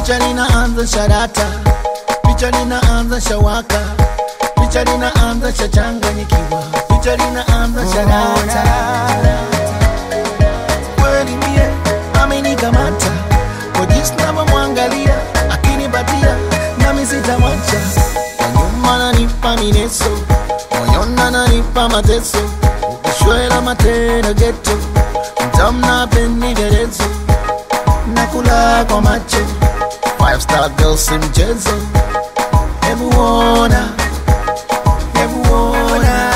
picha linaanza sharata, picha linaanza shawaka, picha linaanza shachanganyikiwa, picha linaanza sharata. Kweli mie amenikamata kwa jinsi navyomwangalia, akinipatia nami sitamwacha. Kwa nyuma nanipa mineso, moyoni ananipa mateso, ukishwela matera geto, mtamna penderezo nakula kwa macho five star girl si mchezo hebu ona hebu ona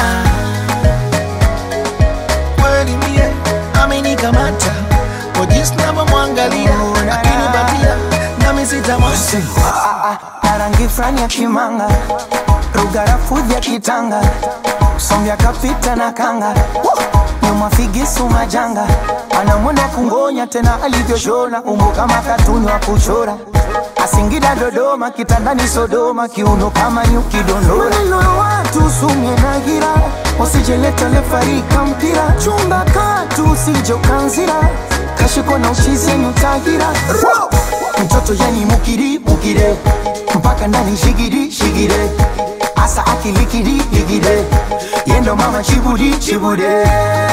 kweli mie amenikamata kwa jinsi navyomwangalia akinipatia nami sitamwacha na rangi fulani ya kimanga rugarafudhi ya kitanga sombya kapita na kanga nyuma figisu majanga anamwenda kungonya tena alivyoshona umbo kama katuni wa kuchora asingida dodoma kitandani sodoma kiuno kama nyuki dondora maneno ya watu sumye na gira usijeleta lefarika mpira chumba katu usijokanzira kashiko na uchizenyu tagira mtoto yani mukiri mukire mpaka ndani shigiri shigire asa akilikiri ligire yendo mama chibudi chibude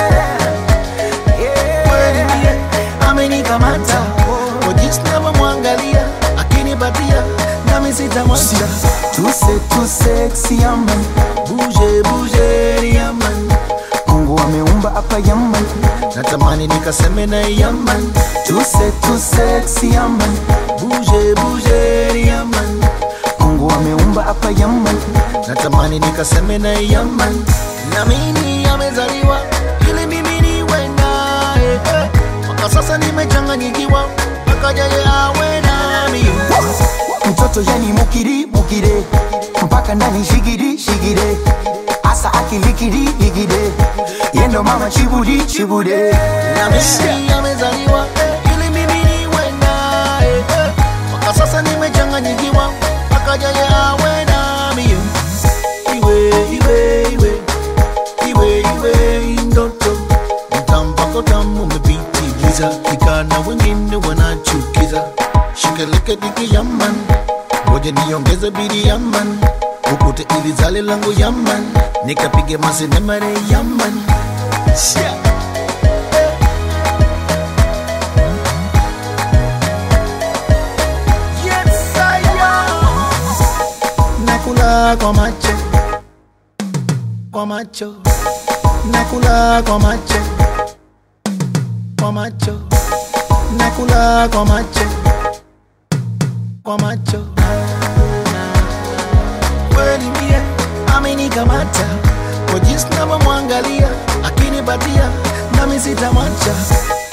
kweli mie amenikamata kwa jinsi navyomwangalia akinipatia nami sitamwacha tuse tuse yaman buje buje yaman mungu ameumba hapa yaman natamani nikaseme na yaman tuse tuse yaman buje buje yaman mungu ameumba hapa yaman natamani nikaseme na yaman na mimi amezaliwa ili mimi niwe naye eh. mpaka sasa nimechanganyikiwa mpaka yeye awe nami mtoto yani mukiri mukire mpaka ndani shigiri shigire asa akilikiri ligire yendo mama chibudi chibude na mimi amezaliwa eh, ili mimi niwe naye eh. mpaka sasa nimechanganyikiwa mpaka yeye awe nami iwe iwe iwe iwe iwe ndoto mtampako tamu umepitiliza vijana wengine wanachukiza shikeleke diki yaman ngoja niongeze bidi yaman ukute ili zale langu yaman nikapige masenemare yaman yeah. Yes, I am. nakula kwa macho kwa macho nakula kwa macho kwa macho nakula kwa macho kwa macho kweli mie amenikamata kwa jinsi navyomwangalia akinipatia nami sitamwacha